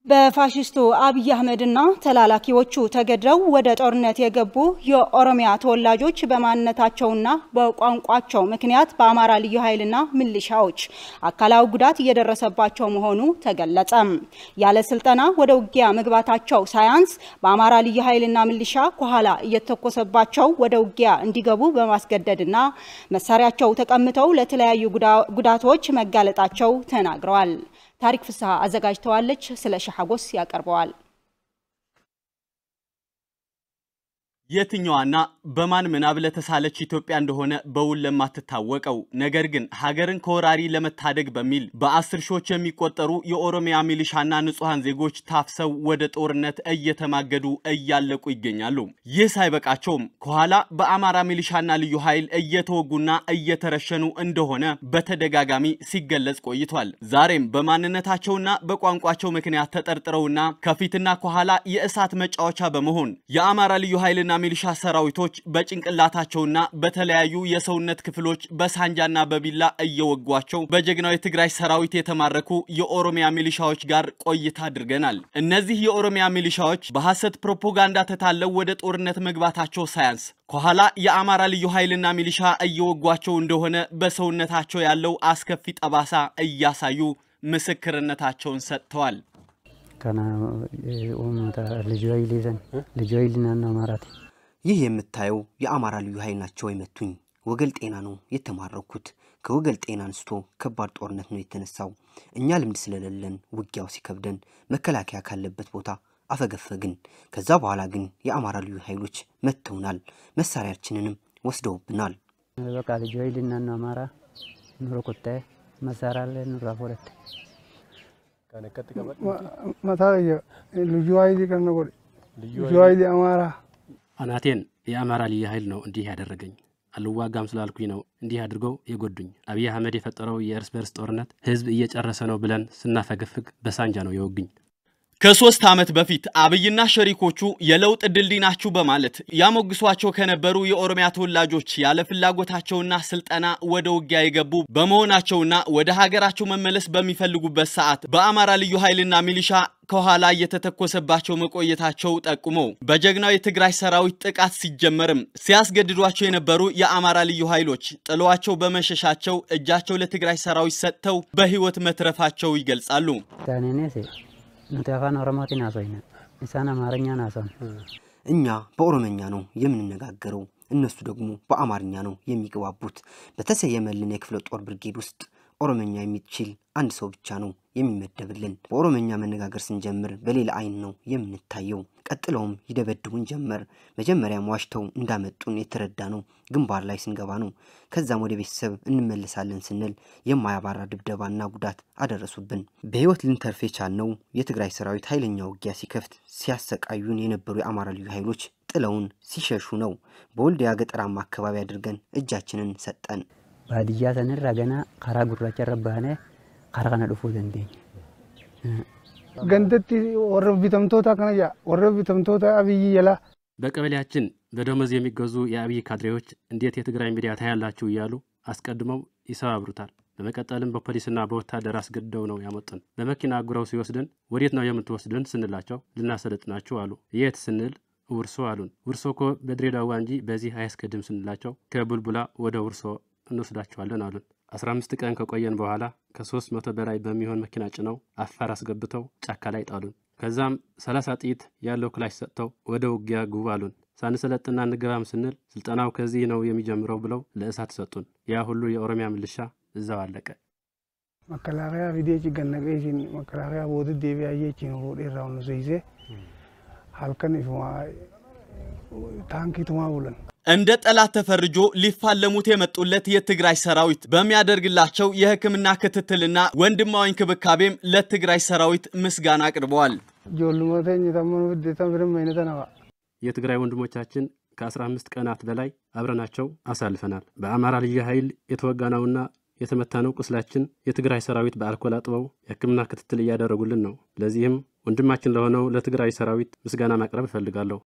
በፋሽስቱ አብይ አህመድና ተላላኪዎቹ ተገድለው ወደ ጦርነት የገቡ የኦሮሚያ ተወላጆች በማንነታቸውና በቋንቋቸው ምክንያት በአማራ ልዩ ኃይልና ሚሊሻዎች አካላዊ ጉዳት እየደረሰባቸው መሆኑ ተገለጸ። ያለ ስልጠና ወደ ውጊያ መግባታቸው ሳያንስ በአማራ ልዩ ኃይልና ሚሊሻ ከኋላ እየተኮሰባቸው ወደ ውጊያ እንዲገቡ በማስገደድና መሳሪያቸው ተቀምተው ለተለያዩ ጉዳቶች መጋለጣቸው ተናግረዋል። ታሪክ ፍስሐ አዘጋጅተዋለች። ስለ ሸሐጎስ ያቀርበዋል። የትኛዋና በማን ምናብ ለተሳለች ኢትዮጵያ እንደሆነ በውል ለማትታወቀው ነገር ግን ሀገርን ከወራሪ ለመታደግ በሚል በአስር ሺዎች የሚቆጠሩ የኦሮሚያ ሚሊሻና ንጹሐን ዜጎች ታፍሰው ወደ ጦርነት እየተማገዱ እያለቁ ይገኛሉ። ይህ ሳይበቃቸውም ከኋላ በአማራ ሚሊሻና ልዩ ኃይል እየተወጉና እየተረሸኑ እንደሆነ በተደጋጋሚ ሲገለጽ ቆይቷል። ዛሬም በማንነታቸውና በቋንቋቸው ምክንያት ተጠርጥረውና ከፊትና ከኋላ የእሳት መጫወቻ በመሆን የአማራ ልዩ ኃይልና ሚሊሻ ሰራዊቶች በጭንቅላታቸውና በተለያዩ የሰውነት ክፍሎች በሳንጃና በቢላ እየወጓቸው በጀግናው የትግራይ ሰራዊት የተማረኩ የኦሮሚያ ሚሊሻዎች ጋር ቆይታ አድርገናል። እነዚህ የኦሮሚያ ሚሊሻዎች በሐሰት ፕሮፓጋንዳ ተታለው ወደ ጦርነት መግባታቸው ሳያንስ ከኋላ የአማራ ልዩ ኃይልና ሚሊሻ እየወጓቸው እንደሆነ በሰውነታቸው ያለው አስከፊ ጠባሳ እያሳዩ ምስክርነታቸውን ሰጥተዋል። ይህ የምታየው የአማራ ልዩ ኃይል ናቸው የመቱኝ። ወገል ጤና ነው የተማረኩት። ከወገል ጤና አንስቶ ከባድ ጦርነት ነው የተነሳው። እኛ ልምድ ስለሌለን ውጊያው ሲከብደን መከላከያ ካለበት ቦታ አፈገፈግን። ከዛ በኋላ ግን የአማራ ልዩ ኃይሎች መጥተውናል። መሳሪያችንንም ወስደውብናል። በቃ ልዩ ኃይልና ነው አማራ ኑሮ ኮተ መሳሪያ ኑራ ፎረት መታ ልዩ ኃይል ቀነ ጎ ልዩ ኃይል አማራ አናቴን የአማራ ልዩ ኃይል ነው እንዲህ ያደረገኝ። አልዋጋም ስላልኩኝ ነው እንዲህ አድርገው የጎዱኝ። አብይ አህመድ የፈጠረው የእርስ በርስ ጦርነት ህዝብ እየጨረሰ ነው ብለን ስናፈገፍግ በሳንጃ ነው የወጉኝ። ከሶስት ዓመት በፊት አብይና ሸሪኮቹ የለውጥ ድልድይ ናችሁ በማለት ያሞግሷቸው ከነበሩ የኦሮሚያ ተወላጆች ያለ ፍላጎታቸውና ስልጠና ወደ ውጊያ የገቡ በመሆናቸውና ወደ ሀገራቸው መመለስ በሚፈልጉበት ሰዓት በአማራ ልዩ ኃይልና ሚሊሻ ከኋላ እየተተኮሰባቸው መቆየታቸው ጠቁመው በጀግናው የትግራይ ሰራዊት ጥቃት ሲጀመርም ሲያስገድዷቸው የነበሩ የአማራ ልዩ ኃይሎች ጥለዋቸው በመሸሻቸው እጃቸው ለትግራይ ሰራዊት ሰጥተው በህይወት መትረፋቸው ይገልጻሉ። ኑቲ አፋን ኦሮሞቲ ናሶይነ ኢሳን አማርኛ ናሶን እኛ በኦሮመኛ ነው የምንነጋገረው፣ እነሱ ደግሞ በአማርኛ ነው የሚግባቡት። በተሰየመልን የክፍለ ጦር ብርጌድ ውስጥ ኦሮመኛ የሚችል አንድ ሰው ብቻ ነው የሚመደብልን። በኦሮመኛ መነጋገር ስንጀምር በሌላ አይን ነው የምንታየው። ቀጥለውም ይደበድቡን ጀመር። መጀመሪያም ዋሽተው እንዳመጡን የተረዳ ነው ግንባር ላይ ስንገባ ነው። ከዛም ወደ ቤተሰብ እንመለሳለን ስንል የማያባራ ድብደባና ጉዳት አደረሱብን። በህይወት ልንተርፍ የቻልነው የትግራይ ሰራዊት ኃይለኛ ውጊያ ሲከፍት ሲያሰቃዩን የነበሩ የአማራ ልዩ ኃይሎች ጥለውን ሲሸሹ ነው። በወልዲያ ገጠራማ አካባቢ አድርገን እጃችንን ሰጠን። ባድያ ሰንራ ገና ከራ ጉራቻ ረባነ ከራ ከነ ዱፉ ደንዴኝ ገንደቲ ወረ ቢተምቶታ ከነያ ወረ ቢተምቶታ አብይ የላ በቀበሌያችን በደሞዝ የሚገዙ የአብይ ካድሬዎች እንዴት የትግራይ ሚዲያ ታያላችሁ እያሉ አስቀድመው ይሰባብሩታል። በመቀጠልም በፖሊስና በወታደር አስገድደው ነው ያመጡን። በመኪና አጉረው ሲወስድን ወዴት ነው የምትወስድን ስንላቸው ልናሰለጥናችሁ አሉ። የት ስንል ውርሶ አሉን። ውርሶ እኮ በድሬዳዋ እንጂ በዚህ አያስገድም ስንላቸው ከቡልቡላ ወደ ውርሶ እንወስዳችኋለን አሉን። 15 ቀን ከቆየን በኋላ ከሶስት መቶ በላይ በሚሆን መኪና ጭነው አፋር አስገብተው ጫካ ላይ ጣሉን። ከዛም 30 ጥይት ያለው ክላሽ ሰጥተው ወደ ውጊያ ግቡ አሉን። ሳንሰለጥና እንገባም ስንል ስልጠናው ከዚህ ነው የሚጀምረው ብለው ለእሳት ሰጡን። ያ ሁሉ የኦሮሚያ ምልሻ እዛው አለቀ። መከላከያ ፊዴች ገነቀሲን መከላከያ ቦት ዴቢያየችን ፉዴራውን ኑሰይሴ ሀልከን ታንኪቱማ ብለን እንደ ጠላት ተፈርጆ ሊፋለሙት የመጡለት የትግራይ ሰራዊት በሚያደርግላቸው የሕክምና ክትትልና ወንድማዊ እንክብካቤም ለትግራይ ሰራዊት ምስጋና አቅርበዋል። ጆሉመተኝ ተመኑ ፍዴተን ፍድም አይነተነባ የትግራይ ወንድሞቻችን ከ15 ቀናት በላይ አብረናቸው አሳልፈናል። በአማራ ልዩ ኃይል የተወጋነውና የተመታነው ቁስላችን የትግራይ ሰራዊት በአልኮል አጥበው የሕክምና ክትትል እያደረጉልን ነው። ለዚህም ወንድማችን ለሆነው ለትግራይ ሰራዊት ምስጋና ማቅረብ እፈልጋለሁ።